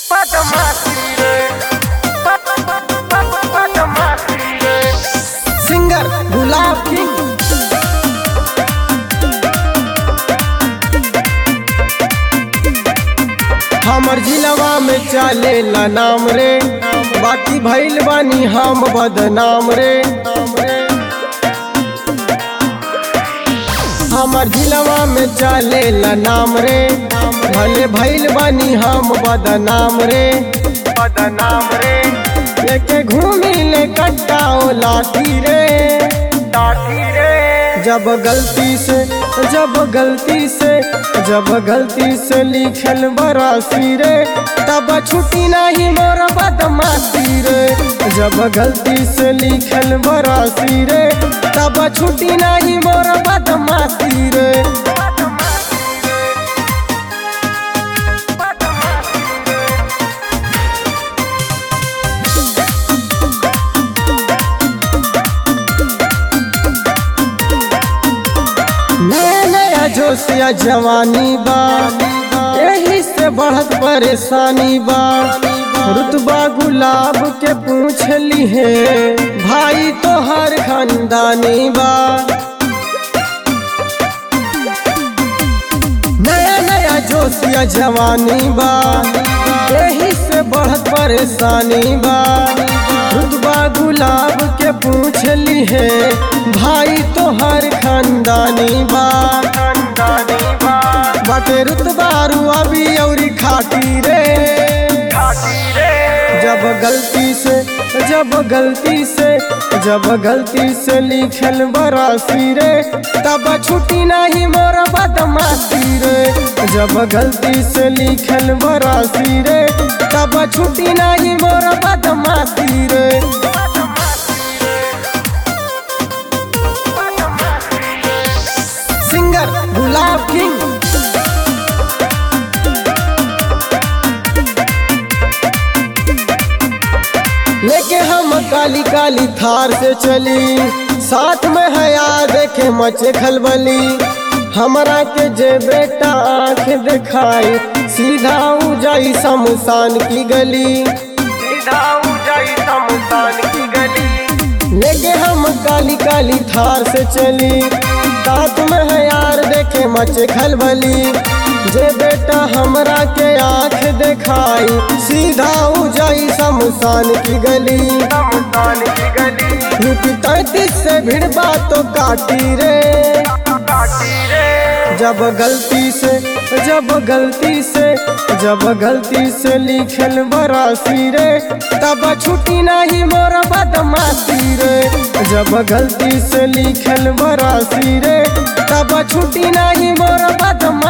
singer गुलाब king हमर जिलवा में चलेला नाम रे बाकी भइल बानी हम बदनाम रे हमर जिलवा में चलेला नाम रे भले भइल बानी हम बदनाम रे बदनाम रे लेके घूमी ले कट्टाओ लाठी रे लाठी रे जब गलती से जब गलती से जब गलती से लिखल बरासी रे तब छुट्टी नहीं मोर बदमाशी रे जब गलती से लिखल बरासी रे तब छुट्टी नहीं मोर बदमाशी रे नया नया जोशिया जवानी बा यही से बढ़त परेशानी बा रुतबा गुलाब के पूछ ली है भाई तो हर खानदानी बा नया नया जोशिया जवानी बा यही से बढ़त परेशानी बा रुतबा गुलाब के पूछ ली है भाई तो हर खानदानी बा बाटे रुतबारू अभी औरी खाटी रे जब गलती से जब गलती से जब गलती से लिखल बरासी रे तब छुट्टी नहीं मोर बदमाशी रे जब गलती से लिखल बरासी रे तब छुट्टी नहीं मोर बदमाशी रे सिंगर गुलाब किंग लेके हम काली काली थार से चली साथ में हया देखे मचे खलबली हमरा के जे बेटा आंख दिखाई सीधा उ जाई शमशान की गली सीधा उ जाई शमशान की गली लेके हम काली काली थार से चली साथ में है यार देखे मचे खलबली जे बेटा हमरा के आंख दिखाई सीधा उ जाई शमशान की गली शमशान की गली यूपी तैतीस से भिड़बा तो काटी रे जब गलती से जब गलती से जब गलती से लिखल बरासी रे तब छुट्टी नहीं मोर बदमाशी रे जब गलती से लिखल बरासी रे तब छुट्टी नहीं मोर बदमाशी